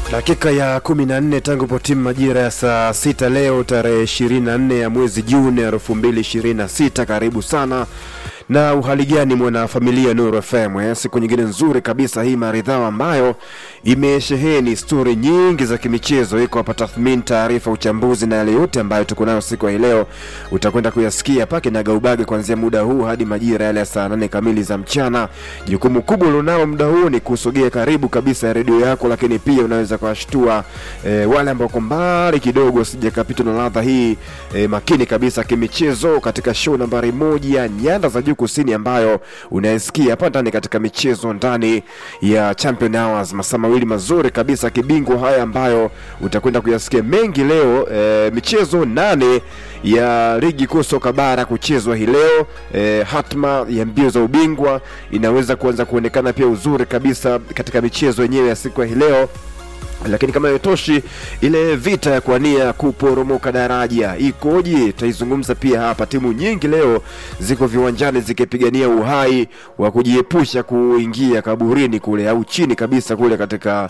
Dakika ya kumi na nne tangu po timu majira ya saa sita leo tarehe ishirini na nne ya mwezi Juni elfu mbili ishirini na sita. Karibu sana na uhali gani mwana familia Nuru FM eh? Siku nyingine nzuri kabisa hii maridhawa ambayo imesheheni stori nyingi za kimichezo. Iko hapa tathmini, taarifa, uchambuzi na yale yote ambayo tuko nayo siku ya hii leo, utakwenda kuyasikia pake na gaubage kuanzia muda huu hadi majira yale ya saa nane kamili za mchana. Jukumu kubwa ulionao muda huu ni kusogea karibu kabisa ya redio yako, lakini pia unaweza kuwashtua eh, wale ambao kwa mbali kidogo sijakapitwa na ladha hii eh, makini kabisa kimichezo katika show nambari moja nyanda za juu kusini ambayo unaisikia hapa ndani katika michezo ndani ya Champion Hours, masaa mawili mazuri kabisa kibingwa haya ambayo utakwenda kuyasikia mengi leo. E, michezo nane ya ligi kuu soka bara kuchezwa hii leo. E, hatma ya mbio za ubingwa inaweza kuanza kuonekana pia uzuri kabisa katika michezo yenyewe ya siku ya hii leo lakini kama haitoshi, ile vita ya kuania kuporomoka daraja ikoje? Tutaizungumza pia hapa. Timu nyingi leo ziko viwanjani zikipigania uhai wa kujiepusha kuingia kaburini kule au chini kabisa kule katika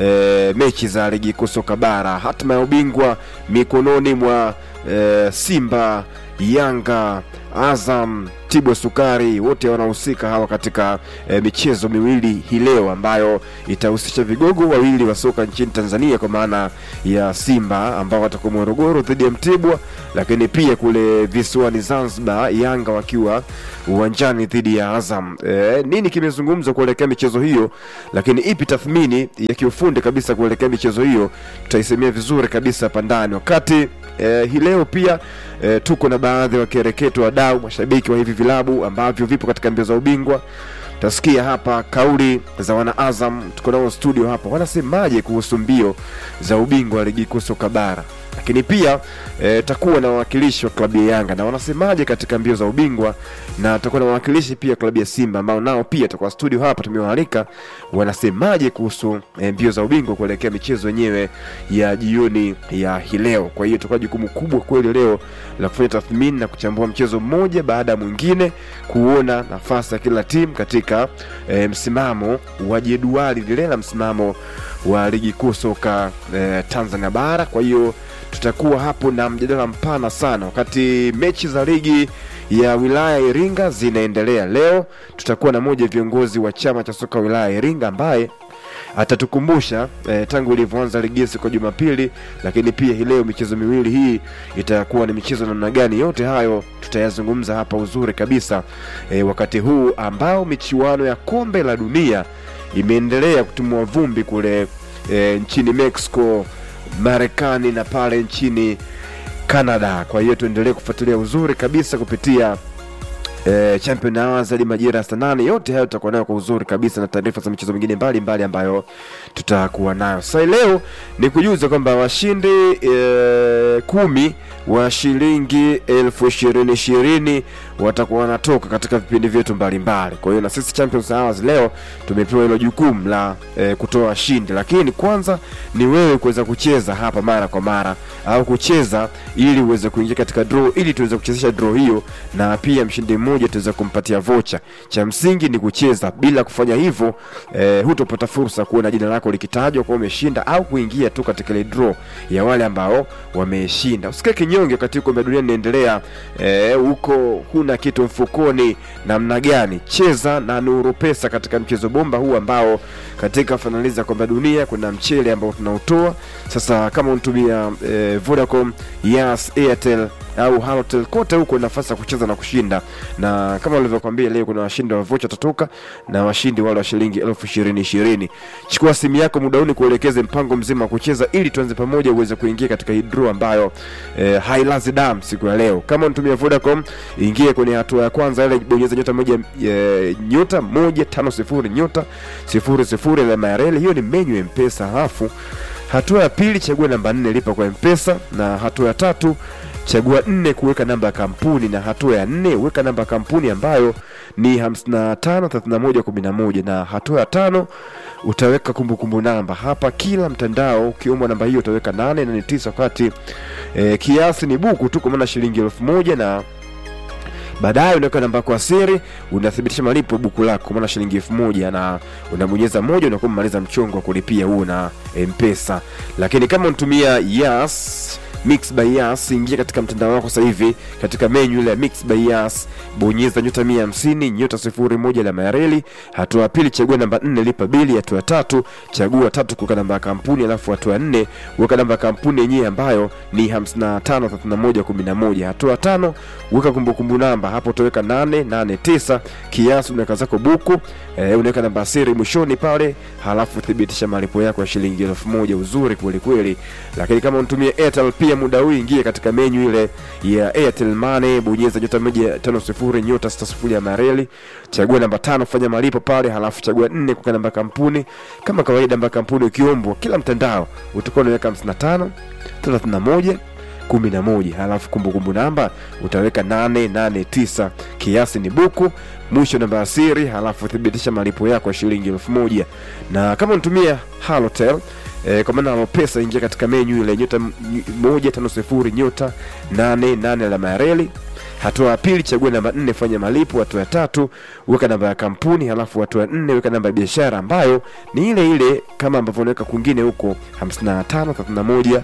e, mechi za ligi kuu soka bara. Hatima ya ubingwa mikononi mwa e, Simba, Yanga, Azam, Tibwa Sukari, wote wanahusika hawa katika e, michezo miwili hii leo ambayo itahusisha vigogo wawili wa soka nchini Tanzania kwa maana ya Simba ambao watakuwa Morogoro dhidi ya Mtibwa, lakini pia kule visiwani Zanzibar Yanga wakiwa uwanjani dhidi ya Azam. E, nini kimezungumzwa kuelekea michezo hiyo, lakini ipi tathmini ya kiufundi kabisa kuelekea michezo hiyo, tutaisemea vizuri kabisa hapa ndani wakati e, hii leo pia e, tuko na baadhi ya wakereketo wadau mashabiki wa hivi vilabu ambavyo vipo katika mbio za ubingwa. Tasikia hapa kauli za wana Azam, tuko nao studio hapa, wanasemaje kuhusu mbio za ubingwa wa ligi kuu soka bara, lakini pia e, takuwa na wawakilishi wa klabu ya Yanga na wanasemaje katika mbio za ubingwa, na tutakuwa na wawakilishi pia klabu ya Simba ambao nao pia tutakuwa studio hapa, tumewaalika wanasemaje kuhusu e, mbio za ubingwa kuelekea michezo yenyewe ya jioni ya hii leo. Kwa hiyo tutakuwa jukumu kubwa kweli leo la kufanya tathmini na kuchambua mchezo mmoja baada ya mwingine, kuona nafasi ya kila timu katika e, msimamo wa jedwali lile la msimamo wa ligi kuu soka e, Tanzania bara. Kwa hiyo tutakuwa hapo na mjadala mpana sana, wakati mechi za ligi ya wilaya ya Iringa zinaendelea leo. Tutakuwa na moja viongozi wa chama cha soka wilaya ya Iringa ambaye atatukumbusha eh, tangu ilivyoanza ligi siku ya Jumapili, lakini pia hii leo michezo miwili hii itakuwa ni michezo namna gani? Yote hayo tutayazungumza hapa uzuri kabisa eh, wakati huu ambao michuano ya kombe la dunia imeendelea kutumua vumbi kule eh, nchini Mexico, Marekani na pale nchini Canada. Kwa hiyo tuendelee kufuatilia uzuri kabisa kupitia E, Champion Hours hadi majira ya saa nane. Yote hayo tutakuwa nayo kwa uzuri kabisa na taarifa za michezo mingine mbalimbali ambayo tutakuwa nayo. Sasa leo ni kujuza kwamba washindi e, kumi wa shilingi elfu ishirini ishirini watakuwa wanatoka katika vipindi vyetu mbalimbali. Kwa hiyo na sisi Champions Hours leo tumepewa hilo jukumu la e, kutoa washindi, lakini kwanza ni wewe kuweza kucheza hapa mara kwa mara au kucheza ili uweze kuingia katika draw, ili tuweze kuchezesha draw hiyo, na pia mshindi mmoja tuweza kumpatia vocha. Cha msingi ni kucheza. Bila kufanya hivyo e, hutopata fursa kuona jina lako likitajwa kwa umeshinda au kuingia tu katika ile draw ya wale ambao wameshinda. Usikae kinyonge wakati kombe la dunia linaendelea huko, e, huna kitu mfukoni namna gani? Cheza na Nuru Pesa katika mchezo bomba huu ambao katika fainali za kombe la dunia kuna mchele ambao tunautoa sasa. Kama unatumia e, Vodacom, Yas, Airtel au Halotel kote huko nafasi ya kucheza na kushinda, na kama nilivyokuambia leo kuna washindi wa vocha tatoka na washindi wale wa shilingi elfu ishirini ishirini. Chukua simu yako muda huu kuelekeze mpango mzima wa kucheza ili tuanze pamoja uweze kuingia katika hii draw ambayo eh, hailazi damu siku ya leo. Kama unatumia Vodacom, ingie kwenye hatua ya kwanza ile, bonyeza nyota moja e, nyota moja tano sifuri nyota sifuri sifuri alama ya reli, hiyo ni menyu ya Mpesa. Halafu hatua ya pili chagua namba nne lipa kwa Mpesa, na hatua ya tatu chagua nne kuweka namba ya kampuni, na hatua ya nne weka namba ya kampuni ambayo ni 553111 na hatua ya tano utaweka kumbukumbu kumbu namba. Hapa kila mtandao ukiombwa namba hiyo utaweka nane na ni tisa, wakati e, kiasi ni buku tu, kwa maana shilingi elfu moja na baadaye unaweka namba yako ya siri unathibitisha malipo buku lako maana shilingi elfu moja na unabonyeza moja unakuwa umemaliza mchongo wa kulipia huo na mpesa lakini kama unatumia yas Mix by Yas, ingia katika mtandao wako sasa hivi katika menu ile ya Mix by Yas, bonyeza nyota 150 nyota 01 alama ya reli. Hatua ya pili chagua namba 4 lipa bili. Hatua ya tatu chagua tatu kuweka namba ya kampuni, alafu hatua ya nne weka namba ya kampuni yenyewe ambayo ni 553111. Hatua ya tano weka kumbukumbu namba, hapo utaweka 889 kiasi, unaweka zako buku eh, unaweka namba ya siri mwishoni pale, halafu thibitisha malipo yako ya shilingi elfu moja. Uzuri kweli kweli, lakini kama unatumia Airtel pia muda huu ingia katika menyu ile ya Airtel Money, bonyeza nyota moja tano sifuri nyota sita sifuri ya mareli, chagua namba tano fanya malipo pale, halafu chagua nne kuweka namba ya kampuni. Kama kawaida, namba ya kampuni ukiombwa kila mtandao utakuwa unaweka 55 31 kumi na moja halafu kumbukumbu namba utaweka 889 kiasi ni buku mwisho namba ya siri halafu thibitisha malipo yako ya shilingi elfu moja na kama unatumia halotel E, kwa maana pesa ingia katika menyu ile nyota m- moja tano sifuri nyota nane nane alama ya reli hatua ya pili chagua namba nne fanya malipo hatua ya tatu weka namba ya kampuni halafu hatua ya nne weka namba ya biashara ambayo ni ile ile kama ambavyo unaweka kwingine huko 55 31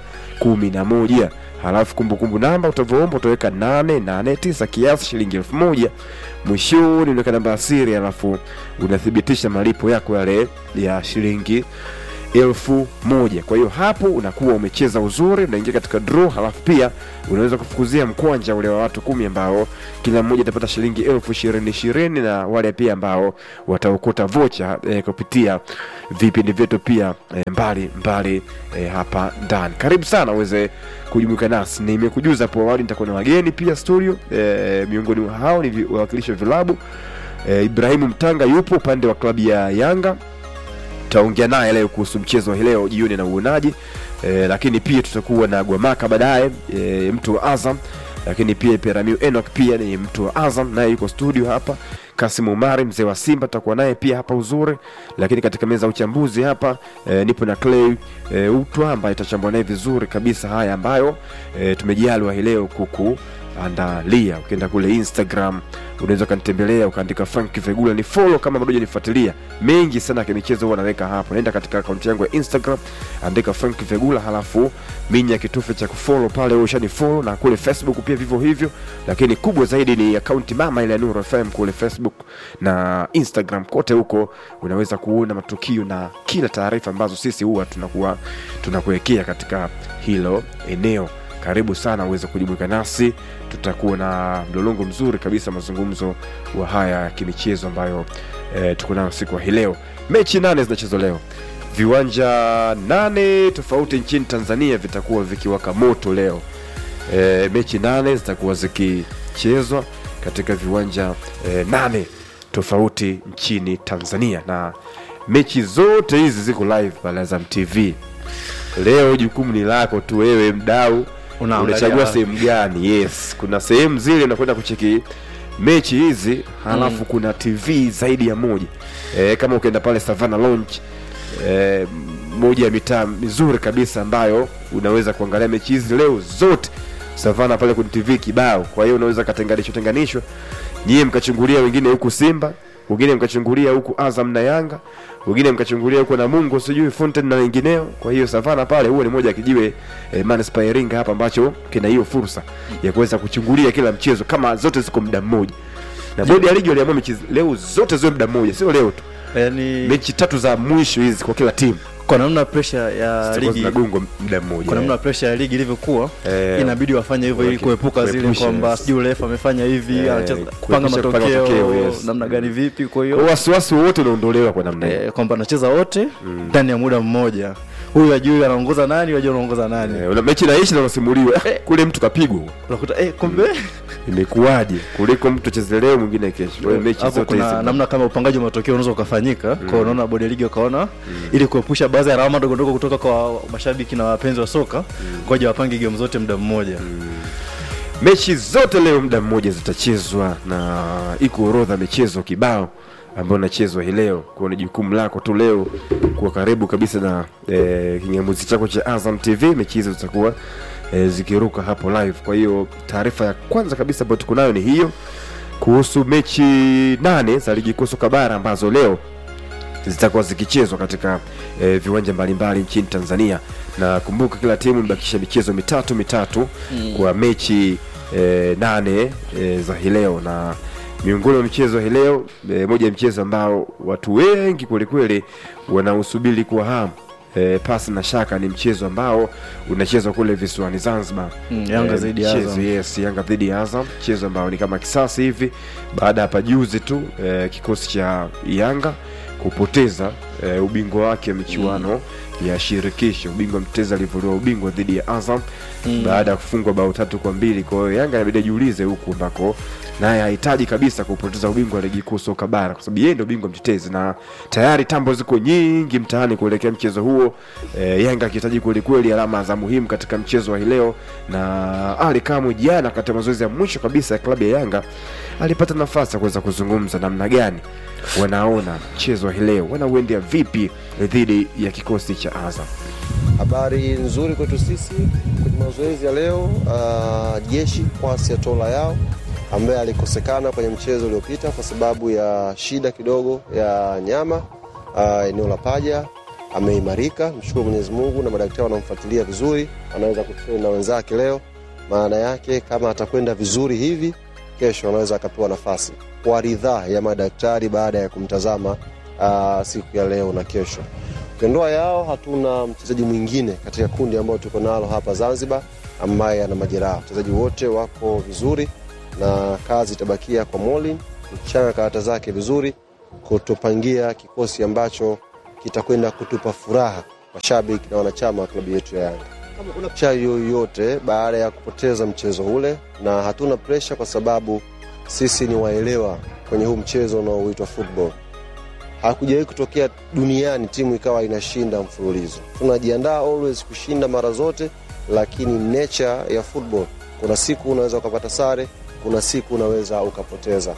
11 halafu kumbukumbu namba utavyoomba utaweka 889 kiasi shilingi elfu moja mwishoni unaweka namba ya siri halafu unathibitisha malipo yako yale ya shilingi elfu moja kwa hiyo hapo unakuwa umecheza uzuri unaingia katika draw halafu pia unaweza kufukuzia mkwanja ule wa watu kumi ambao kila mmoja atapata shilingi elfu ishirini ishirini na wale pia ambao wataokota vocha eh, kupitia vipindi vyetu pia eh, mbali mbali eh, hapa ndani karibu sana uweze kujumuika nasi nimekujuza hapo awali nitakuwa na wageni pia studio eh, miongoni mwa hao ni vi- wawakilishi wa vilabu eh, ibrahimu mtanga yupo upande wa klabu ya yanga tutaongea naye leo kuhusu mchezo wa hii leo jioni na uonaji e, lakini pia tutakuwa na gwamaka baadaye e, mtu wa azam lakini pia peramiu enok pia ni mtu wa azam naye yuko studio hapa kasim umari mzee wa simba tutakuwa naye pia hapa uzuri lakini katika meza ya uchambuzi hapa e, nipo na clay e, utwa ambaye itachambua naye vizuri kabisa haya ambayo e, tumejaliwa hii leo kuku andalia ukienda kule instagram unaweza ukanitembelea ukaandika frank vegula ni follow kama bado hujanifuatilia mengi sana ya kimichezo huwa naweka hapo naenda katika akaunti yangu ya instagram andika frank vegula halafu minya kitufe cha kufollow pale wewe ushani follow na kule facebook pia vivyo hivyo lakini kubwa zaidi ni akaunti mama ile ya nuru fm kule facebook na instagram kote huko unaweza kuona matukio na kila taarifa ambazo sisi huwa tunakuwa tunakuwekea katika hilo eneo karibu sana uweze kujumuika nasi tutakuwa na mlolongo mzuri kabisa mazungumzo wa haya ya kimichezo ambayo e, tuko nayo siku ya hii leo mechi nane zinachezwa leo viwanja nane tofauti nchini tanzania vitakuwa vikiwaka moto leo e, mechi nane zitakuwa zikichezwa katika viwanja e, nane tofauti nchini tanzania na mechi zote hizi ziko live pale azam tv leo jukumu ni lako tu wewe mdau Unaangalia unachagua wapi? sehemu gani yes kuna sehemu zile unakwenda kucheki mechi hizi halafu kuna tv zaidi ya moja e, kama ukienda pale savana lounge e, moja ya mitaa mizuri kabisa ambayo unaweza kuangalia mechi hizi leo zote savana pale kwenye tv kibao kwa hiyo unaweza katenganishwa tenganishwa nyie mkachungulia wengine huku simba wengine mkachungulia huku azam na yanga wengine mkachungulia huko na mungu sijui fountain na wengineo kwa hiyo savana pale huo ni moja ya kijiwe eh, manispaa ya iringa hapa ambacho kina hiyo fursa ya kuweza kuchungulia kila mchezo kama zote ziko muda mmoja na bodi ya ligi waliamua mechi leo zote ziwe muda mmoja sio leo tu yani mechi tatu za mwisho hizi kwa kila timu kwa namna pressure ya zitakuwa ligi zinagongwa muda mmoja kwa namna pressure ya ligi ilivyokuwa Eh, inabidi wafanye hivyo ili waki- kuepuka zile kuepusha, kwamba yes. sijui refa amefanya hivi Eh, anacheza kuepusha panga kupanga matokeo matokeo, yes. namna gani vipi kwa Kwa hiyo wasiwasi wote unaondolewa kwa namna hiyo eh, kwamba anacheza wote ndani ya muda mmoja huyu ajui anaongoza nani huyu ajui anaongoza nani Eh, una- mechi naishi na unasimuliwa eh, kule mtu kapigwa unakuta eh, kumbe imekuwaje kuliko mtu acheze leo mwingine kesho kwa hiyo mechi hapo zote hizi kuna namna kama upangaji wa matokeo unaweza ukafanyika kwa unaona bodi ya ligi wakaona ili kuepusha baadhi ya alama ndogo ndogo kutoka kwa mashabiki na wapenzi wa soka ngoja wapange game zote muda mmoja mechi zote leo muda mmoja zitachezwa na iko orodha michezo kibao ambayo inachezwa hii leo kwa ni jukumu lako tu leo kuwa karibu kabisa na eh, kingamuzi chako cha azam tv mechi hizo zitakuwa eh, zikiruka hapo live kwa hiyo taarifa ya kwanza kabisa ambayo tuko nayo ni hiyo kuhusu mechi nane za ligi kuu soka bara ambazo leo zitakuwa zikichezwa katika eh, viwanja mbalimbali nchini Tanzania, na kumbuka kila timu imebakisha michezo mitatu mitatu mm. kwa mechi eh, nane eh, za hii leo na miongoni mwa michezo hii leo eh, moja ya mchezo ambao watu wengi kwelikweli wanausubiri kwa hamu eh, pasi na shaka ni mchezo ambao unachezwa kule visiwani Zanzibar. Mm, Yanga Eh, dhidi ya mchezo, Azam. Yes, Yanga dhidi ya Azam, mchezo ambao ni kama kisasi hivi baada ya pajuzi tu eh, kikosi cha Yanga kupoteza eh, ubingwa wake michuano ya shirikisho. Ubingwa mtetezi alivuliwa ubingwa dhidi ya Azam baada ya kufungwa bao tatu kwa mbili. Kwa hiyo Yanga inabidi ajiulize huku ambako naye hahitaji kabisa kupoteza ubingwa wa ligi kuu soka bara, kwa sababu yeye ndio bingwa mtetezi na tayari tambo ziko nyingi mtaani kuelekea mchezo huo. E, Yanga akihitaji kwelikweli alama za muhimu katika mchezo wa hii leo, na Ali Kamwe jana katika mazoezi ya mwisho kabisa ya klabu ya Yanga alipata nafasi ya kuweza kuzungumza namna gani wanaona mchezo wa hii leo, wanauendea vipi dhidi ya kikosi cha Azam. Habari nzuri kwetu sisi kwenye mazoezi ya leo. Uh, jeshi kwasi ya tola yao ambaye alikosekana kwenye mchezo uliopita kwa sababu ya shida kidogo ya nyama uh, eneo la paja ameimarika. Mshukuru Mwenyezi Mungu na madaktari wanamfuatilia vizuri, anaweza kutrain na wenzake leo. Maana yake kama atakwenda vizuri hivi, kesho anaweza akapewa nafasi kwa ridhaa ya madaktari baada ya kumtazama uh, siku ya leo na kesho. Ukiondoa yao, hatuna mchezaji mwingine katika kundi ambao tuko nalo hapa Zanzibar ambaye ana majeraha. Wachezaji wote wako vizuri na kazi itabakia kwa Molin kuchanga karata zake vizuri, kutupangia kikosi ambacho kitakwenda kutupa furaha mashabiki na wanachama wa klabu yetu ya Yanga. Cha yoyote baada ya kupoteza mchezo ule, na hatuna presha kwa sababu sisi ni waelewa kwenye huu mchezo unaoitwa football hakujawahi kutokea duniani timu ikawa inashinda mfululizo. Tunajiandaa always kushinda mara zote, lakini nature ya football, kuna siku unaweza ukapata sare, kuna siku unaweza ukapoteza.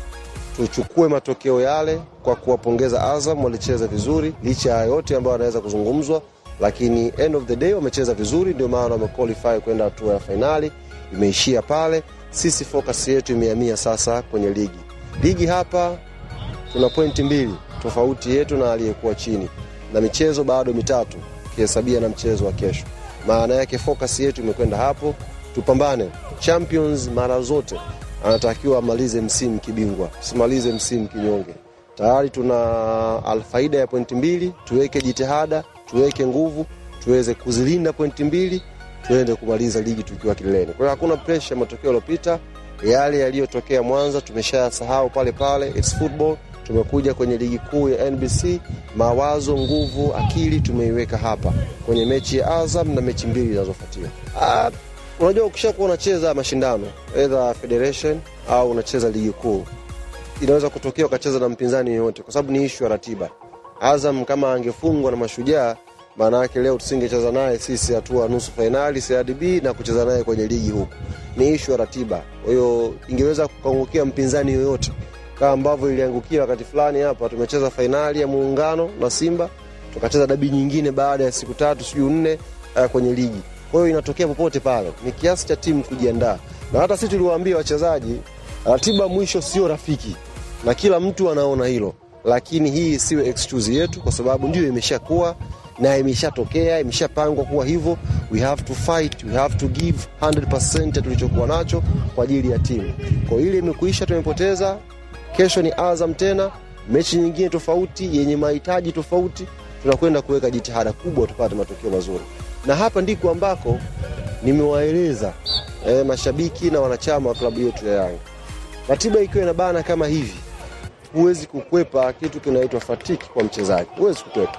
Tuchukue matokeo yale kwa kuwapongeza Azam, walicheza vizuri licha ya yote ambayo anaweza kuzungumzwa, lakini end of the day wamecheza vizuri, ndio maana wamequalify kwenda hatua ya fainali. Imeishia pale. Sisi focus yetu imehamia sasa kwenye ligi. Ligi hapa tuna pointi mbili tofauti yetu na aliyekuwa chini, na michezo bado mitatu ukihesabia na mchezo wa kesho. Maana yake focus yetu imekwenda hapo, tupambane. Champions mara zote anatakiwa amalize msimu kibingwa, simalize msimu kinyonge. Tayari tuna alfaida ya pointi mbili, tuweke jitihada, tuweke nguvu, tuweze kuzilinda pointi mbili, tuende kumaliza ligi tukiwa kileleni. Kwa hiyo hakuna presha ya matokeo yaliyopita, yale yaliyotokea Mwanza tumeshayasahau pale pale, it's football tumekuja kwenye ligi kuu ya NBC, mawazo, nguvu, akili tumeiweka hapa kwenye mechi ya Azam na mechi mbili zinazofuatia. Ah, Unajua, ukishakuwa unacheza mashindano either federation au unacheza ligi kuu, inaweza kutokea ukacheza na mpinzani yoyote, kwa sababu ni ishu ya ratiba. Azam kama angefungwa na Mashujaa, maana yake leo tusingecheza naye sisi hatua nusu fainali CRDB na kucheza naye kwenye ligi huku, ni ishu ya ratiba. Kwa hiyo ingeweza kuangukia mpinzani yoyote kama ambavyo iliangukia wakati fulani hapa, tumecheza fainali ya muungano na Simba, tukacheza dabi nyingine baada ya siku tatu sijui nne uh, kwenye ligi. Kwa hiyo inatokea popote pale, ni kiasi cha timu kujiandaa, na hata sisi tuliwaambia wachezaji, ratiba mwisho sio rafiki, na kila mtu anaona hilo, lakini hii siwe excuse yetu, kwa sababu ndio imeshakuwa na imeshatokea, imeshapangwa kuwa hivyo. We have to fight, we have to give 100% ya tulichokuwa nacho kwa ajili ya timu. Kwa hiyo ile imekuisha, tumepoteza Kesho ni Azam tena, mechi nyingine tofauti yenye mahitaji tofauti. Tunakwenda kuweka jitihada kubwa tupate matokeo mazuri, na hapa ndiko ambako nimewaeleza e, mashabiki na wanachama wa klabu yetu ya Yanga, ratiba ikiwa inabana kama hivi, huwezi kukwepa kitu kinaitwa fatiki kwa mchezaji, huwezi kukwepa,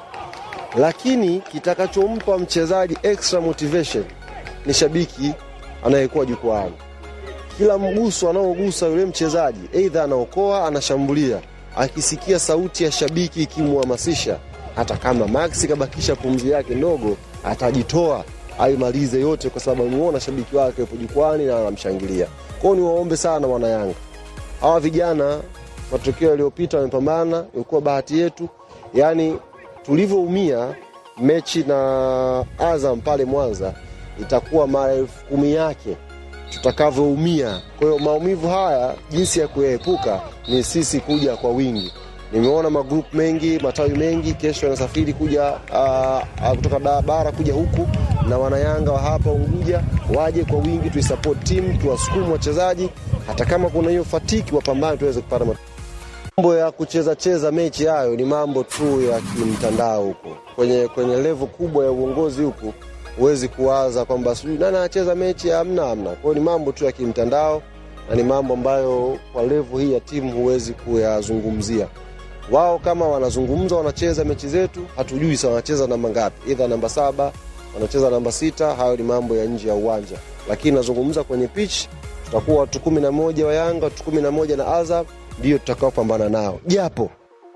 lakini kitakachompa mchezaji extra motivation ni shabiki anayekuwa jukwaani kila mguso anaogusa yule mchezaji, aidha anaokoa, anashambulia, akisikia sauti ya shabiki ikimhamasisha, hata kama Max kabakisha pumzi yake ndogo, atajitoa aimalize yote, kwa sababu amemuona shabiki wake yupo jukwani na anamshangilia. Kwao ni waombe sana wana Yanga, hawa vijana, matokeo yaliyopita wamepambana, ilikuwa bahati yetu. Yani tulivyoumia mechi na Azam pale Mwanza, itakuwa mara elfu kumi yake tutakavyoumia. Kwa hiyo maumivu haya, jinsi ya kuyaepuka ni sisi kuja kwa wingi. Nimeona magrupu mengi, matawi mengi, kesho yanasafiri kuja uh, kutoka da- bara kuja huku, na wanayanga wa hapa Unguja waje kwa wingi, tuisupport timu, tuwasukumu wachezaji, hata kama kuna hiyo fatiki, wapambane tuweze kupata mat- mambo ya kucheza cheza mechi hayo ni mambo tu ya kimtandao huko kwenye kwenye levo kubwa ya uongozi huku huwezi kuwaza kwamba sijui nani anacheza mechi hamna hamna kwao ni mambo tu ya kimtandao na ni mambo ambayo kwa levo hii ya timu huwezi kuyazungumzia wao kama wanazungumza wanacheza mechi zetu hatujui sa wanacheza namba ngapi idha namba saba wanacheza namba sita hayo ni mambo ya nje ya uwanja lakini nazungumza kwenye pitch tutakuwa watu kumi na moja wa yanga watu kumi na moja na azam ndio tutakaopambana nao japo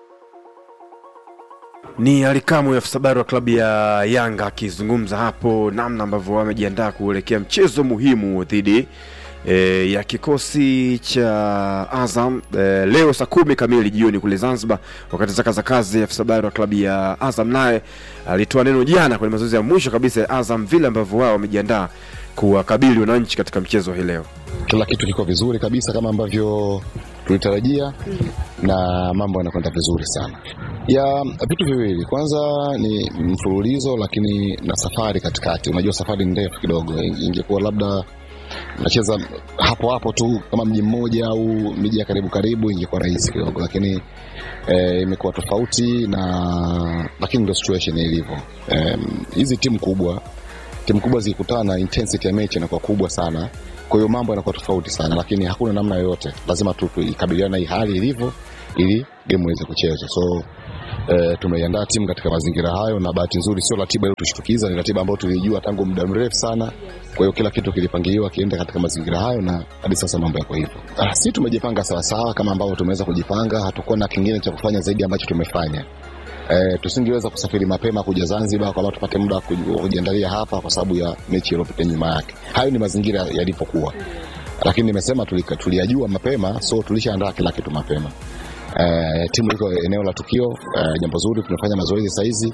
Ni Alikamu afisa habari wa klabu ya Yanga akizungumza hapo namna ambavyo wamejiandaa kuelekea mchezo muhimu dhidi e, ya kikosi cha Azam e, leo saa kumi kamili jioni kule Zanzibar. Wakati zaka za kazi, afisa habari wa klabu ya Azam naye alitoa neno jana kwenye mazoezi ya mwisho kabisa ya Azam, vile ambavyo wao wamejiandaa kuwakabili wananchi katika mchezo hii leo. kila kitu kiko vizuri kabisa kama ambavyo tulitarajia na mambo yanakwenda vizuri sana ya vitu viwili kwanza ni mfululizo lakini na safari katikati unajua safari ni ndefu kidogo ingekuwa labda nacheza hapo hapo tu kama mji mmoja au miji ya karibu karibu ingekuwa rahisi kidogo lakini eh, imekuwa tofauti na lakini ndo situation ilivyo Em, hizi timu kubwa timu kubwa zikikutana intensity ya mechi inakuwa kubwa sana kwa hiyo mambo yanakuwa tofauti sana lakini hakuna namna yoyote lazima tu tuikabiliana na hii hali ilivyo ili game iweze kuchezwa so eh, tumeiandaa timu katika mazingira hayo na bahati nzuri sio ratiba iliyotushtukiza ni ratiba ambayo tulijua tangu muda mrefu sana kwa hiyo kila kitu kilipangiliwa kienda katika mazingira hayo na hadi sasa mambo yako hivyo Ah, si tumejipanga sawasawa kama ambavyo tumeweza kujipanga hatukuwa na kingine cha kufanya zaidi ambacho tumefanya eh, tusingeweza kusafiri mapema kuja Zanzibar kwamba tupate muda wa kuji- wa kujiandalia hapa kwa sababu ya mechi iliyopita nyuma yake. Hayo ni mazingira yalipokuwa, lakini nimesema tulika- tuliyajua mapema, so tulishaandaa kila kitu mapema. Eh, timu iko eneo la tukio, eh, jambo zuri, tunafanya mazoezi saizi.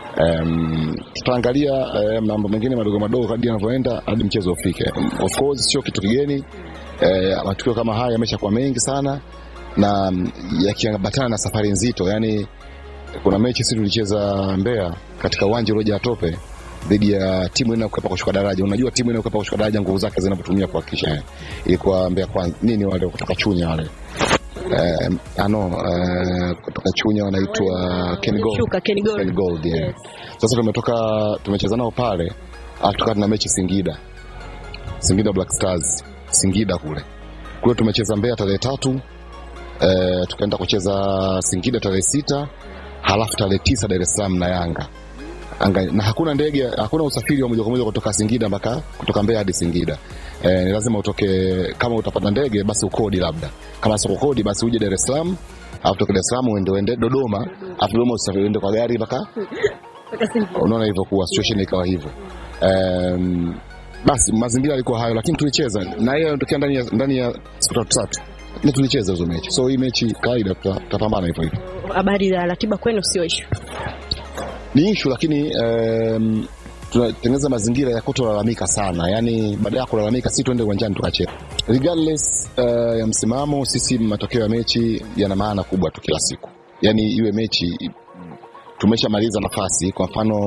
Um, tutaangalia eh, mambo mengine madogo madogo kadri yanavyoenda hadi mchezo ufike. Of course sio kitu kigeni eh, matukio kama haya yameshakuwa mengi sana na mm, yakiambatana na safari nzito yani kuna mechi sisi tulicheza Mbeya katika uwanja uliojaa tope dhidi ya timu inayokwepa kushuka daraja. Unajua timu inayokwepa kushuka daraja nguvu zake zinavyotumia kuhakikisha eh, ilikuwa Mbeya kwanza nini wale kutoka Chunya wale eh, ano eh, kutoka Chunya wanaitwa Ken Gold. Shuka, Ken Gold. Ken Gold, yeah. Sasa tumetoka tumecheza nao pale, alafu tukawa tuna mechi Singida, Singida Black Stars, Singida kule kule tumecheza Mbeya tarehe tatu eh, tukaenda kucheza Singida tarehe sita halafu tarehe tisa Dar es Salaam na Yanga Anga, na hakuna ndege, hakuna usafiri wa moja kwa moja kutoka Singida mpaka kutoka Mbeya hadi Singida. E, ni lazima utoke, kama utapata ndege basi ukodi, labda kama sio kukodi basi uje Dar es Salaam, alafu toka Dar es Salaam uende uende Dodoma, alafu Dodoma usafiri uende kwa gari mpaka unaona ilivyokuwa situation ikawa hivyo. Um, basi mazingira yalikuwa hayo, lakini tulicheza na hiyo inatokea ndani ya ndani ya siku tatu tatu, na tulicheza hizo mechi, so hii mechi kawaida, tuta- tutapambana hivyo hivyo Habari za ratiba kwenu sio ishu. ni ishu lakini um, tunatengeneza mazingira ya kutolalamika sana yani baada ya kulalamika si tuende uwanjani tukacheza regardless uh, ya msimamo sisi matokeo ya mechi yana maana kubwa tu kila siku yani iwe mechi tumeshamaliza nafasi kwa mfano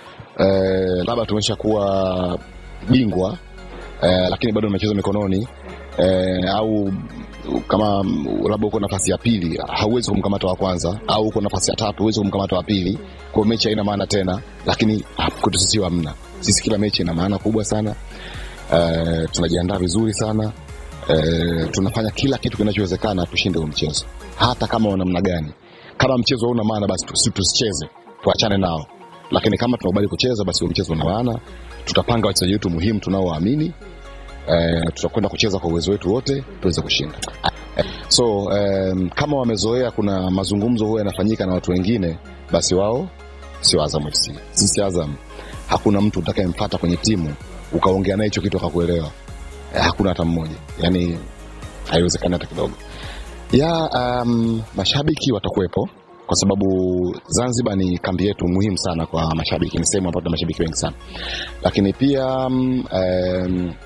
uh, labda tumesha kuwa bingwa eh, lakini bado michezo mikononi eh, au kama mm, labda uko nafasi ya pili hauwezi kumkamata wa kwanza au uko nafasi ya tatu huwezi kumkamata wa pili kwa mechi haina maana tena lakini ah, kwetu sisi hamna sisi kila mechi ina maana kubwa sana eh, tunajiandaa vizuri sana eh, tunafanya kila kitu kinachowezekana tushinde huu mchezo hata kama wa namna gani kama mchezo hauna maana basi tusi- tusicheze tuachane nao lakini kama tunakubali kucheza basi huo mchezo una maana tutapanga wachezaji wetu muhimu tunaowaamini eh, tutakwenda kucheza kwa uwezo wetu wote tuweze kushinda Eh, so um, kama wamezoea kuna mazungumzo huwa yanafanyika na watu wengine basi wao sio azam fc sisi azam hakuna mtu utakayemfata kwenye timu ukaongea naye hicho kitu akakuelewa eh, hakuna hata mmoja yani haiwezekani hata kidogo ya um, mashabiki watakuwepo kwa sababu zanzibar ni kambi yetu muhimu sana kwa mashabiki ni sehemu ambayo tuna mashabiki wengi sana lakini pia um, um,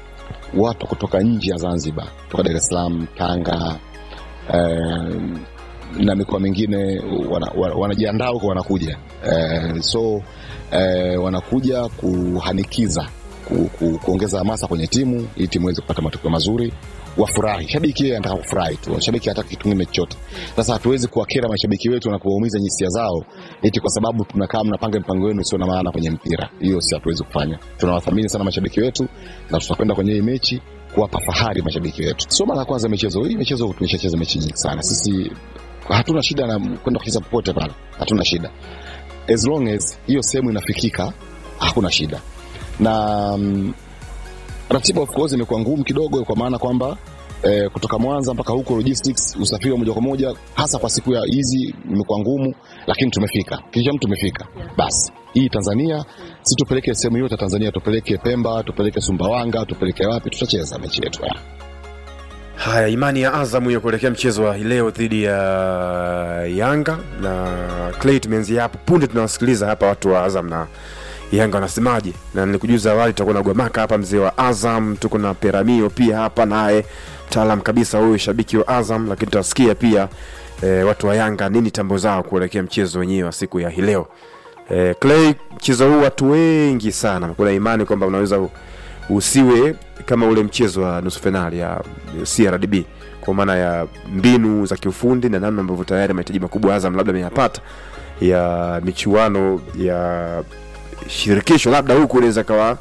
watu kutoka nje ya Zanzibar, kutoka Dar es Salaam, Tanga eh, na mikoa mingine wana- wana- wanajiandaa huko wanakuja eh, so eh, wanakuja kuhanikiza ku, ku, kuongeza hamasa kwenye timu ili timu iweze kupata matokeo mazuri wafurahi shabiki yeye anataka kufurahi tu shabiki hataki kitu kingine chochote sasa hatuwezi kuwakera mashabiki wetu na kuwaumiza hisia zao eti kwa sababu tunakaa mnapanga mipango yenu sio na maana kwenye mpira hiyo si hatuwezi kufanya tunawathamini sana mashabiki wetu na tutakwenda kwenye hii mechi kuwapa fahari mashabiki wetu sio mara ya kwanza michezo hii michezo tumeshacheza mechi nyingi sana sisi hatuna shida na kwenda kucheza popote pale hatuna shida as long as hiyo sehemu inafikika hakuna shida na mm, ratiba of course imekuwa ngumu kidogo kwa maana kwamba eh, kutoka Mwanza mpaka huko logistics, usafiri wa moja kwa moja, hasa kwa siku ya hizi imekuwa ngumu, lakini tumefika, kisha mtu tumefika. Basi hii Tanzania, si tupeleke sehemu yote ya Tanzania, tupeleke Pemba, tupeleke Sumbawanga, tupeleke wapi, tutacheza mechi yetu ya. Haya, imani ya Azam hiyo kuelekea mchezo wa hii leo dhidi ya Yanga na Clay, tumeanzia hapo punde. Tunawasikiliza hapa watu wa Azam na Yanga wanasemaje, na nilikujuza awali tutakuwa na Gwamaka hapa, mzee wa Azam, tuko na Peramio pia hapa naye mtaalam kabisa huyu shabiki wa Azam, lakini tutasikia pia e, watu wa Yanga nini tambo zao kuelekea mchezo wenyewe wa siku ya hii leo. E, Clay, mchezo huu watu wengi sana kuna imani kwamba unaweza u- usiwe kama ule mchezo wa nusu fainali ya CRDB kwa maana ya mbinu za kiufundi na namna ambavyo tayari mahitaji makubwa Azam labda ameyapata ya michuano ya shirikisho, labda huku unaweza kawa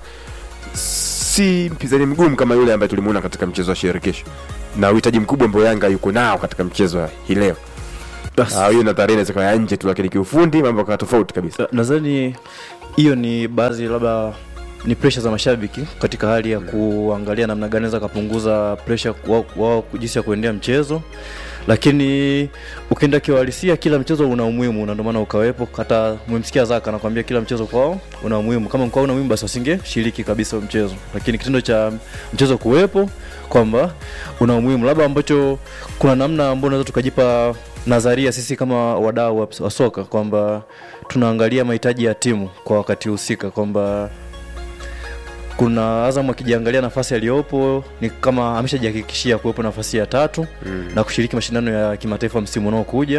si mpinzani mgumu kama yule ambaye tulimuona katika mchezo wa shirikisho na uhitaji mkubwa ambao Yanga yuko nao katika mchezo wa hii leo. Ah, hiyo nadharia inaweza kuwa ya nje tu, lakini kiufundi mambo yakawa tofauti kabisa. nadhani hiyo ni baadhi labda ni presha za mashabiki katika hali ya kuangalia namna gani naweza kapunguza presha wao wao jinsi ya kuendea mchezo lakini ukienda kiuhalisia kila mchezo una umuhimu na ndio maana ukawepo hata umemsikia zaka anakwambia kila mchezo kwao una umuhimu kama mkwao una umuhimu basi wasingeshiriki kabisa huo mchezo lakini kitendo cha mchezo kuwepo kwamba una umuhimu labda ambacho kuna namna ambayo unaweza tukajipa nadharia sisi kama wadau wa, wa soka kwamba tunaangalia mahitaji ya timu kwa wakati husika kwamba kuna Azam akijiangalia nafasi aliyopo ni kama ameshajihakikishia kuwepo nafasi ya tatu mm. na kushiriki mashindano ya kimataifa msimu unaokuja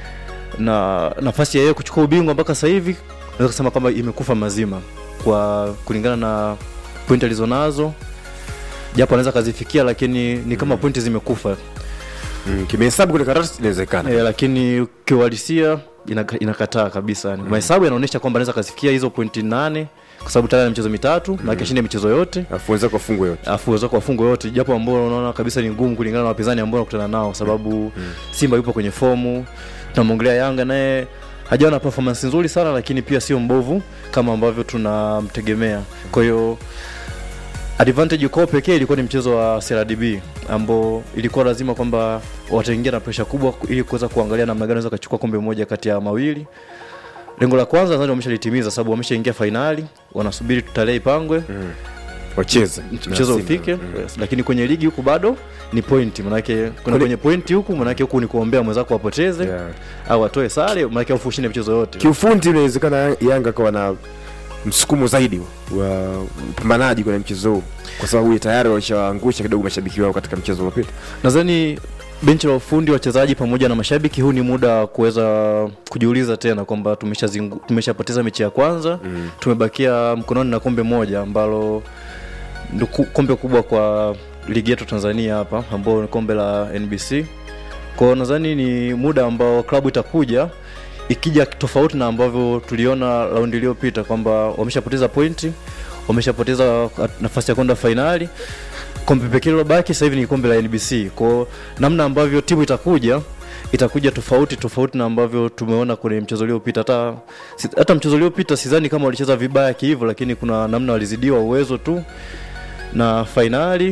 na nafasi ya yeye kuchukua ubingwa mpaka sasa hivi naweza kusema kwamba imekufa mazima kwa kulingana na pointi alizonazo japo anaweza kazifikia lakini ni kama mm. pointi zimekufa Mm, kimehesabu kule karatasi inawezekana. e, lakini kiuhalisia inaka- inakataa kabisa mm. mahesabu yanaonyesha kwamba anaweza kazifikia hizo pointi nane kwa sababu tayari ana michezo mitatu mm. na akishinda michezo yote Alafu wenzako wafungwe yote. afu uwezo wafungwa yote japo ambao unaona kabisa ni ngumu kulingana na wapinzani ambao wanakutana nao sababu mm. Simba yupo kwenye fomu tunamwongelea Yanga naye hajawa na performance nzuri sana lakini pia sio mbovu kama ambavyo tunamtegemea kwa hiyo advantage kwao pekee ilikuwa ni mchezo wa CRDB ambao ilikuwa lazima kwamba wataingia na presha kubwa ili kuweza kuangalia namna gani wanaweza kuchukua kombe moja kati ya mawili lengo la kwanza nadhani wameshalitimiza sababu wameshaingia fainali wanasubiri tarehe ipangwe Wacheze. mchezo Na Simba. ufike yes. lakini kwenye ligi huku bado ni pointi manake kuna Kwenye- kwenye pointi huku manake huku ni kuombea mwenzako apoteze Yeah. au atoe sare manake afu ushinde michezo yote Kiufundi inawezekana Yanga kawa na msukumo zaidi wa upambanaji kwenye mchezo huu kwa sababu tayari walishaangusha kidogo mashabiki wao katika mchezo uliopita. nadhani benchi la ufundi wachezaji pamoja na mashabiki huu ni muda wa kuweza kujiuliza tena kwamba tumeshazingu- tumeshapoteza mechi ya kwanza mm. tumebakia mkononi na kombe moja ambalo ndo ku- kombe kubwa kwa ligi yetu tanzania hapa ambao ni kombe la nbc kwao nadhani ni muda ambao klabu itakuja ikija tofauti na ambavyo tuliona raundi iliyopita kwamba wameshapoteza pointi wameshapoteza nafasi ya kwenda fainali kombe pekee lilobaki sasa hivi ni kombe la NBC. Kwa namna ambavyo timu itakuja itakuja tofauti tofauti na ambavyo tumeona kwenye mchezo uliopita. Hata si- hata mchezo uliopita sidhani kama walicheza vibaya kihivyo, lakini kuna namna walizidiwa uwezo tu na fainali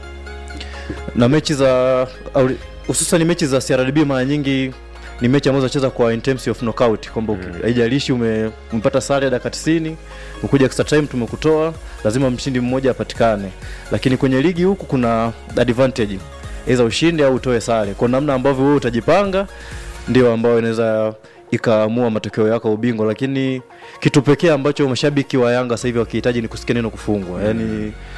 na mechi za au- hususan mechi za CRDB mara nyingi ni mechi ambazo zinacheza kwa in terms of knockout kwamba uki- haijalishi ume, umepata sare ya dakika 90 ukuja extra time tumekutoa lazima mshindi mmoja apatikane lakini kwenye ligi huku kuna advantage aidha ushinde au utoe sare kwa namna ambavyo wewe utajipanga ndio ambayo inaweza ikaamua matokeo yako ya ubingwa lakini kitu pekee ambacho mashabiki wa Yanga sasa hivi wakihitaji ni kusikia neno kufungwa yani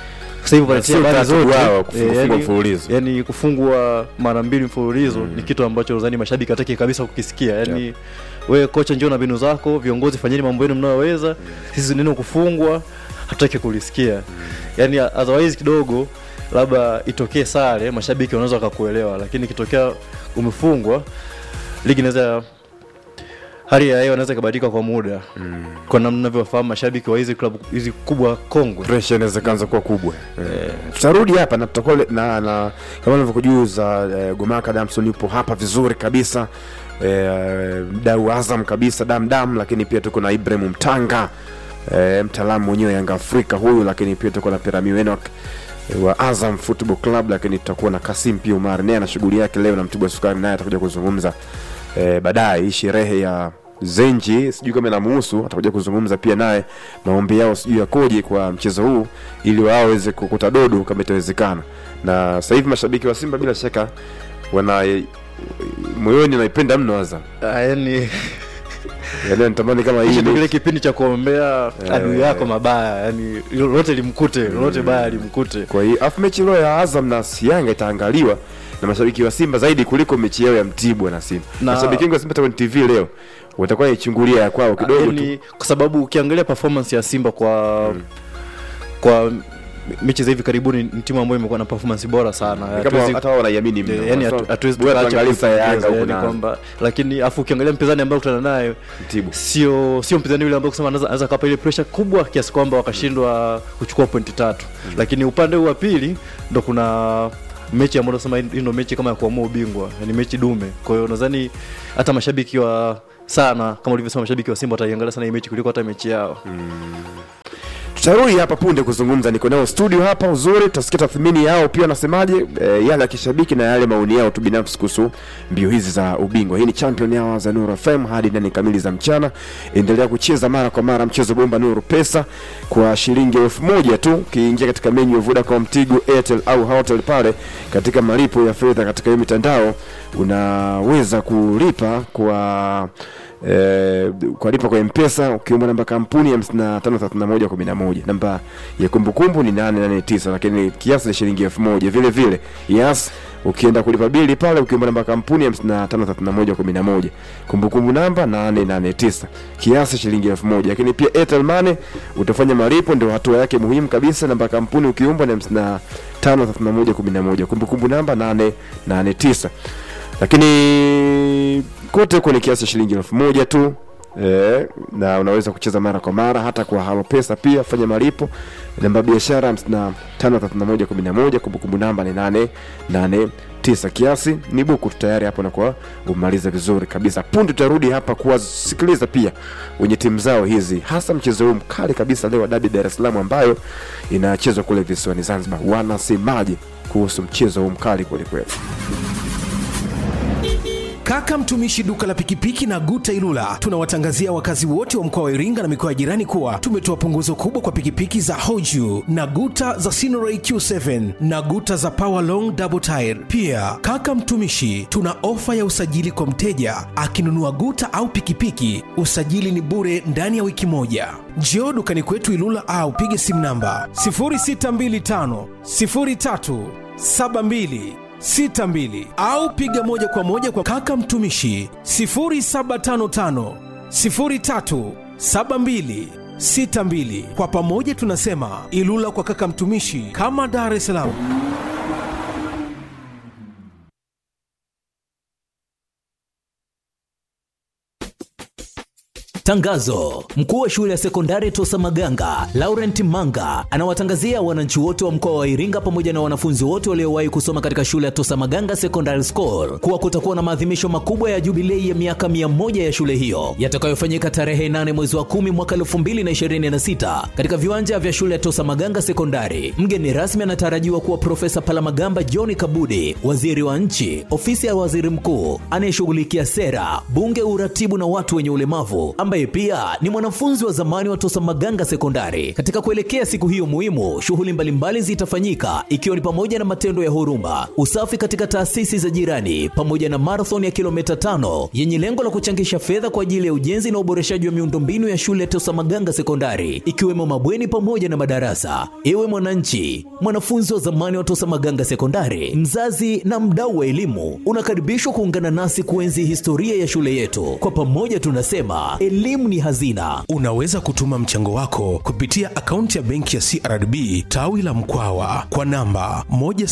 sasa hivi Na wanatia sio habari utaratibu zote wao kufungwa Eh, yani- mfululizo. yani kufungwa mara mbili mfululizo ni kitu ambacho nadhani mashabiki hataki kabisa kukisikia yani wewe kocha njoo na mbinu zako viongozi fanyeni mambo yenu mnayoweza sisi neno kufungwa hatutaki kulisikia yani otherwise kidogo labda itokee sare mashabiki wanaweza wakakuelewa lakini ikitokea umefungwa ligi inaweza hali ya hewa inaweza ikabadilika kwa muda mm. kwa namna navyowafahamu mashabiki wa hizi klabu hizi kubwa kongwe pressure inaweza kaanza kuwa kubwa eh, tutarudi hapa na tutakuwa le- na, na kama nilivyokujuza eh, Gomaka Damson yupo hapa vizuri kabisa eh, mdau Azam kabisa damdam, lakini pia tuko na Ibrahim Mtanga eh, mtaalamu mwenyewe Yanga Afrika huyu, lakini pia tuko na Piramio Enoch eh, wa Azam Football Club, lakini tutakuwa na Kasim pia Umar naye ana shughuli yake leo na Mtibwa Sukari naye atakuja kuzungumza eh, baadaye hii sherehe ya Zenji sijui kama inamuhusu, atakuja kuzungumza pia naye maombi yao sijui yakoje kwa mchezo huu, ili wao waweze kukuta dodo kama itawezekana. Na sasa hivi mashabiki wa Simba bila shaka wana moyoni naipenda mno Azam, Ah, yani yaani natamani kama hii hicho ndio kile mechi- kipindi cha kuombea adui yako mabaya yani lolote limkute lolote baya limkute kwa hiyo afu mechi leo ya Azam na Yanga itaangaliwa na mashabiki wa Simba zaidi kuliko mechi yao ya Mtibwa na Simba. Na- Mashabiki wengi wa Simba kwenye TV leo watakuwa naichungulia ya kwao kidogo tu. yani, kwa sababu ukiangalia performance ya Simba kwa kwa mechi za hivi karibuni ni timu ambayo imekuwa na performance bora sana Ni kama Hatuwezi- hata wao wanaiamini mno. Eh, yani Sasa, hatu- hatuwezi bora tukaacha tuangalie sasa ya Yanga kuipongeza, huko yani na kwamba lakini afu ukiangalia mpinzani ambaye kutana naye Mtibwa. sio sio mpinzani yule ambaye kusema anaweza anaweza kapa ile pressure kubwa kiasi kwamba wakashindwa kuchukua pointi tatu lakini upande huu wa pili ndo kuna mechi ambayo nasema hii ndio mechi kama ya kuamua ubingwa ni mechi dume kwa hiyo nadhani hata mashabiki wa sana kama ulivyosema mashabiki wa Simba wataiangalia sana hii mechi kuliko hata mechi yao tutarudi hapa punde kuzungumza niko nao studio hapa uzuri tutasikia tathmini yao pia wanasemaje e, yale ya kishabiki na yale maoni yao tu binafsi kuhusu mbio hizi za ubingwa hii ni champion yao za Nuru FM hadi nane kamili za mchana endelea kucheza mara kwa mara mchezo bomba Nuru pesa kwa shilingi elfu moja tu ukiingia katika menyu ya Vodacom Tigo Airtel au Hotels pale katika malipo ya fedha katika hiyo mitandao unaweza kulipa kwa eh, kulipa kwa mpesa ukiomba namba kampuni ya 553111 namba ya kumbukumbu ni 889 lakini kiasi ni shilingi 1000 vile vile yes ukienda kulipa bili pale ukiomba namba kampuni ya 553111 kumbukumbu namba 889 kiasi shilingi 1000 lakini pia Airtel Money utafanya malipo ndio hatua yake muhimu kabisa namba kampuni ukiomba ni 553111 kumbukumbu namba 889 lakini kote huko ni kiasi cha shilingi elfu moja tu e, na unaweza kucheza mara kwa mara hata kwa halo pesa pia fanya malipo namba ya biashara hamsini na tano thelathini na moja kumi na moja kumbukumbu namba ni nane nane tisa kiasi ni buku tu tayari hapo nakuwa umaliza vizuri kabisa punde tutarudi hapa kuwasikiliza pia wenye timu zao hizi hasa mchezo huu mkali kabisa leo wa dabi dar es salaam ambayo inachezwa kule visiwani zanzibar wanasemaje kuhusu mchezo huu mkali kwelikweli Kaka mtumishi duka la pikipiki na Guta Ilula tunawatangazia wakazi wote wa mkoa wa Iringa na mikoa ya jirani kuwa tumetoa punguzo kubwa kwa pikipiki za Hoju na Guta za Sinoray Q7 na Guta za Power Long Double Tire. Pia kaka mtumishi, tuna ofa ya usajili kwa mteja akinunua Guta au pikipiki, usajili ni bure ndani ya wiki moja. Njoo dukani kwetu Ilula au pige simu namba 0625 03 72 62 au piga moja kwa moja kwa kaka mtumishi 0755 03 72 62. Kwa pamoja tunasema Ilula kwa kaka mtumishi, kama Dar es Salaam. Tangazo: mkuu wa shule ya sekondari Tosa Maganga Laurent Manga anawatangazia wananchi wote wa mkoa wa Iringa pamoja na wanafunzi wote waliowahi kusoma katika shule ya Tosa Maganga Secondary School kuwa kutakuwa na maadhimisho makubwa ya jubilei ya miaka mia moja ya shule hiyo yatakayofanyika tarehe 8 mwezi wa 10 mwaka 2026 katika viwanja vya shule ya Tosa Maganga Sekondari. Mgeni rasmi anatarajiwa kuwa Profesa Palamagamba John Kabudi, waziri wa nchi, ofisi ya waziri mkuu anayeshughulikia sera, bunge, uratibu na watu wenye ulemavu ambaye ambaye pia ni mwanafunzi wa zamani wa Tosa Maganga Sekondari. Katika kuelekea siku hiyo muhimu, shughuli mbalimbali zitafanyika ikiwa ni pamoja na matendo ya huruma, usafi katika taasisi za jirani, pamoja na marathon ya kilomita tano yenye lengo la kuchangisha fedha kwa ajili ya ujenzi na uboreshaji wa miundombinu ya shule ya Tosa Maganga Sekondari, ikiwemo mabweni pamoja na madarasa. Ewe mwananchi, mwanafunzi wa zamani wa Tosa Maganga Sekondari, mzazi na mdau wa elimu, unakaribishwa kuungana nasi kuenzi historia ya shule yetu. Kwa pamoja tunasema elimu ni hazina. Unaweza kutuma mchango wako kupitia akaunti ya benki ya CRDB tawi la Mkwawa kwa namba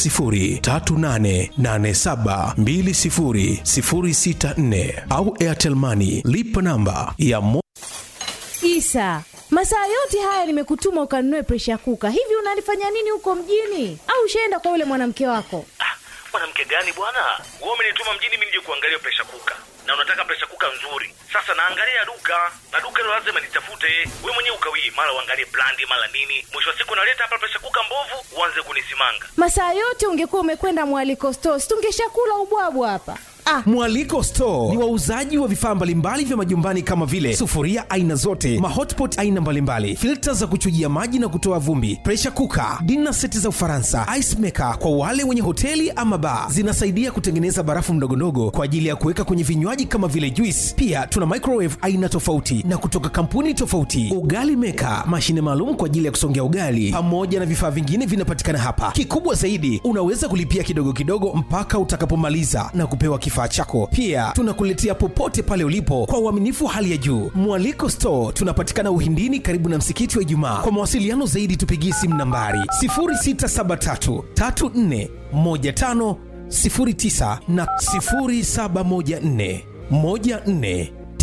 10388720064 au Airtel Money lipa namba ya mo Isa, masaa yote haya nimekutuma ukanunue presha kuka. Hivi unalifanya nini huko mjini? Au ushaenda kwa yule mwanamke wako? Ah, mwanamke gani bwana? Wewe umenituma mjini mimi nije kuangalia presha kuka, na unataka presha kuka nzuri. Sasa naangalia duka na duka hilo lazima nitafute. Wewe mwenyewe ukawie, mara uangalie brandi, mara nini. Mwisho wa siku naleta hapa presha kuka mbovu, uanze kunisimanga. Masaa yote ungekuwa umekwenda mwaliko stores, tungeshakula ubwabwa hapa. Ah, Mwaliko Store ni wauzaji wa vifaa mbalimbali vya majumbani kama vile sufuria aina zote, mahotpot aina mbalimbali, filta za kuchujia maji na kutoa vumbi, pressure cooker, dinner seti za Ufaransa, ice maker kwa wale wenye hoteli ama bar. Zinasaidia kutengeneza barafu ndogondogo kwa ajili ya kuweka kwenye vinywaji kama vile juice. Pia tuna microwave aina tofauti na kutoka kampuni tofauti, ugali maker, mashine maalum kwa ajili ya kusongea ugali, pamoja na vifaa vingine vinapatikana hapa. Kikubwa zaidi, unaweza kulipia kidogo kidogo mpaka utakapomaliza na kupewa kifaa chako. Pia tunakuletea popote pale ulipo kwa uaminifu wa hali ya juu. Mwaliko Store tunapatikana Uhindini, karibu na msikiti wa Ijumaa. Kwa mawasiliano zaidi, tupigie simu nambari 0673 34 15 09 na 0714 14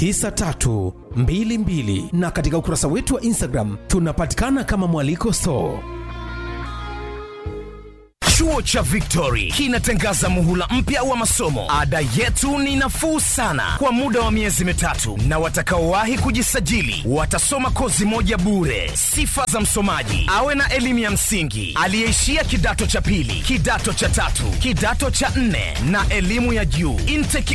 9322 na katika ukurasa wetu wa Instagram tunapatikana kama Mwaliko Store. Chuo cha Victory kinatangaza muhula mpya wa masomo. Ada yetu ni nafuu sana kwa muda wa miezi mitatu, na watakaowahi kujisajili watasoma kozi moja bure. Sifa za msomaji: awe na elimu ya msingi, aliyeishia kidato cha pili, kidato cha tatu, kidato cha nne na elimu ya juu. Intake